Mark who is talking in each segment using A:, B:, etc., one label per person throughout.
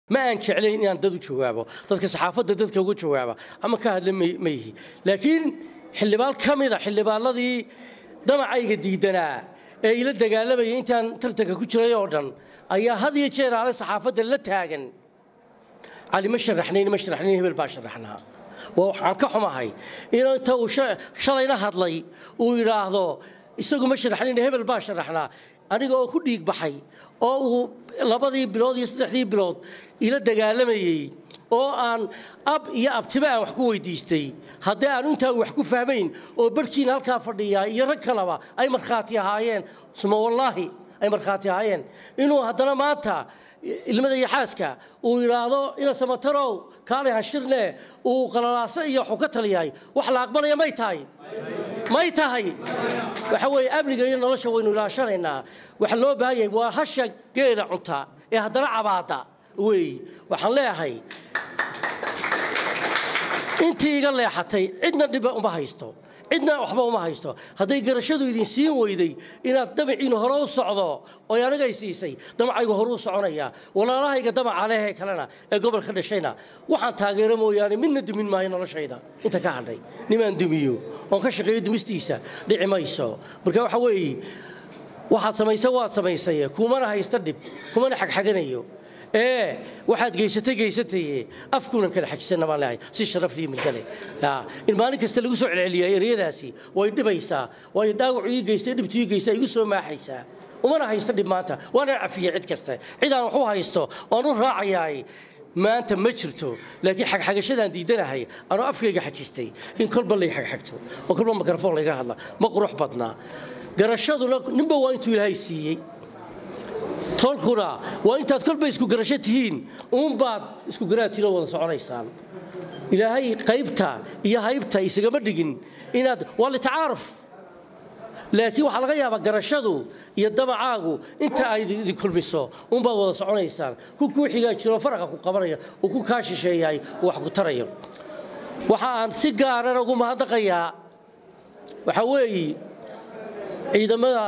A: ma aan jeclayn inaan dad u jawaabo dadka saxaafadda dadka uga jawaaba ama ka hadla ma yihi laakiin xildhibaan ka mida xildhibaanadii damacayga diidanaa ee ila dagaalamayay intaan tartanka ku jiray oo dhan ayaa had iyo jeer aale saxaafadda la taagan cali ma sharaxnayn ma sharaxnayn hebel baa sharaxnaa waa waxaan ka xumahay in inta uu shalayna hadlay uu yidhaahdo isagu ma sharaxnayn hebel baa sharaxnaa aniga oo ku dhiig baxay oo uu labadii bilood iyo saddexdii bilood ila dagaalamayey oo aan ab iyo abtiba aan wax ku weydiistay haddii aan intaa wax ku fahmayn oo barhkiina halkaa fadhiyaa iyo rag kaleba ay markhaati ahaayeen suma wallaahi ay markhaati ahaayeen inuu haddana maanta ilmada iyo xaaska uu yidhaahdo ina samatarow kaalay hashirne uu qalalaaso iyo waxuu ka taliyahay wax la aqbalaya may tahay may tahay waxa weeye amniga iyo nolosha waynu ilaashanaynaa waxa loo baahan yahay waa hasha geela cunta ee haddana cabaada weey waxaan leeyahay intii iga leexatay cidna dhiba uma haysto cidna waxba uma haysto hadday garashadu idin siin weyday inaad damaciinu hore u socdo oo anigay siisay damacaygu hore u soconaya walaalahayga damaca lehee kalena ee gobolka dhashayna waxaan taageero mooyaane midna dumin maayo noloshayda inta ka hadhay nimaan dumiyo oon ka shaqeeyo dumistiisa dhici mayso marka waxa weeye waxaad samaysa waad samaysay kumana haysta dhib kumana xagxaganayo ee waxaad geysatay geysataye afkuunan kala xajisana baan leehay si sharaf lii milkale in maalin kasta lagu soo celceliyaa eryadaasi way dhibaysaa waayo dhaawacu ii geystay dhibtu ii geystaa igu soo maaxaysaa umana haysta dhib maanta waana cafiyey cid kasta cidaan wax u haysto oon u raacayaay maanta ma jirto laakiin xagxagashadaan diidanahay anoo afkayga xajistay in kolba lay xagxagto oo kolba mikrafoon layga hadla ma qurux badnaa garashaduna ninba waa intuu ilaahay siiyey tolkuna waa intaad kolba isku garasho tihiin uunbaad isku garaadtiinoo wada soconaysaan ilaahay qaybta iyo haybta isagama dhigin inaad waa litacaaruf laakiin waxaa laga yaabaa garashadu iyo damacaagu inta ay idin kulmiso uunbaad wada soconaysaan ku kuu xigaa jiroo faraqa ku qabanaya uu ku kaa shisheeyahay uu wax ku tarayo waxa aan si gaarana ugu mahadnaqayaa waxaa weeye ciidamada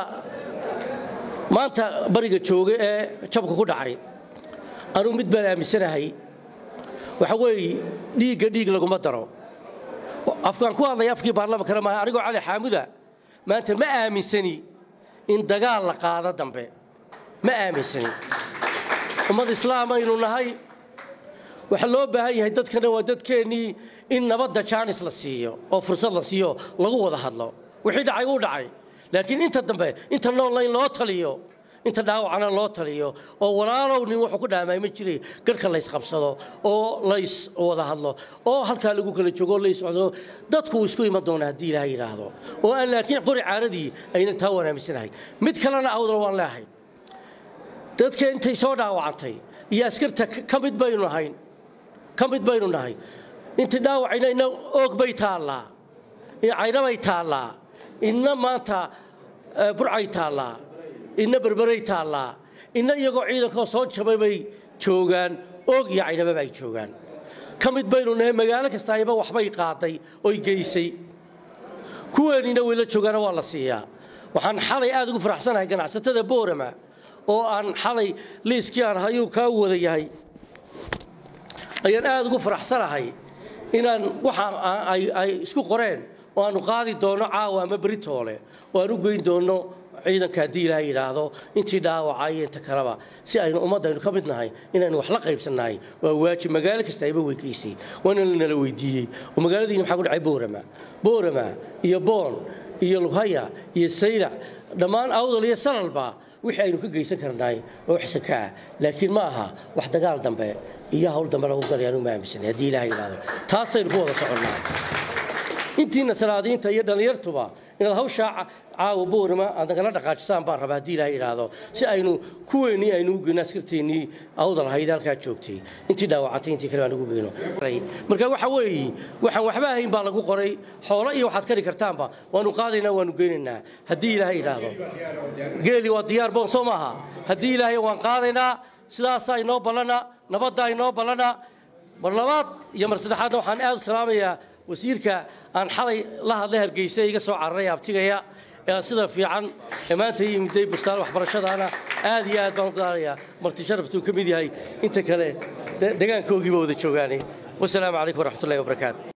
A: maanta bariga jooga ee jabka ku dhacay anugu mid baan aaminsanahay waxa weeye dhiigga dhiig laguma daro afkaan ku hadlaya afkii baarlamankana maaha anigoo cali xaamuda maanta ma aaminsani in dagaal la qaado dambe ma aaminsani ummad islaam aynu nahay waxaa loo baahan yahay dadkana waa dadkeennii in nabadda jaanis la siiyo oo fursad la siiyo lagu wada hadlo wixii dhacay uu dhacay laakiin inta dambe inta noolla in loo taliyo inta dhaawacana loo taliyo oo walaalow nin wuxuu ku dhaamaay ma jiray garhka laysqabsado oo lays wada hadlo oo halkaa lagu kala joogo lays socdo dadku wuu isku iman doonaa haddii ilaahay yidhaahdo oo aan laakiin qori caaradii aynan taa wanaamisanahay mid kalena awdal waan leehay dadka intay soo dhaawacantay iyo askarta ka mid baynu nahayn ka mid baynu nahay intii dhaawacayna ina oog bay taallaa caynabay taallaa inna maanta burcay taallaa inna berberay taallaa inna iyagoo ciidankoo soo jabay bay joogaan oog iyo caynababa ay joogaan ka mid baynu nahay magaalo kastaayba waxbay qaaday oy geysay kuweennina wayla joogaana waa la siiyaa waxaan xalay aad ugu faraxsanahay ganacsatada boorama oo aan xalay liiskii aan hayuu kaa wada yahay ayaan aad ugu faraxsanahay inaan waxaan ay isku qoreen oo aanu qaadi doonno caawa ama beritoole oo aan u geyn doonno ciidanka haddii ilaahay yidhaahdo intii dhaawaca iyo inta kaleba si aynu ummaddaynu ka mid nahay inaynu wax la qaybsannahay waa waajib magaalo kasta ayba weygeysay waana lanala weydiiyey oo magaaladiina maxaa ku dhacay boorama boorama iyo boon iyo lughaya iyo saylac dhammaan awdal iyo salalba wixii aynu ka geysan karnaay waa wax sakaa laakiin ma aha wax dagaal dambe iyo hawl dambe lagu galay aanu ma aaminsanay haddii ilaahay yidhaahdo taasaynu ku wada soconnaa intiina salaadiinta iyo dhallinyartuba inaad hawshaa caawa boorama aad nagala dhaqaajisaan baan rabaa haddii ilaahay yidhaahdo si aynu kuweennii aynu u geyno askarteennii awdal ahayd halkaa joogtay intii dhaawacantay intii kale baan ugu geyno marka waxa weeye waxaan waxba ahayn baa lagu qoray xoolo iyo waxaad kari kartaanba waanu qaadaynaa waanu geynaynaa haddii ilaahay yidhaahdo geeli waa diyaar boon soo maaha haddii ilaahay waan qaadaynaa sidaasaa inoo ballana nabaddaa inoo ballana mar labaad iyo mar saddexaadna waxaan aad u salaamayaa wasiirka aan xalay la hadlay hargeysa iga soo cararay abtigaya ee sida fiican ee maanta yimiday bustaan waxbarashadaana aad iyo aad baan u qaadayaa marti sharaftuu ka mid yahay inta kale de- deegaankoogiiba wada joogaane wasalaamu calaykum waraxmatullahi wabarakaatu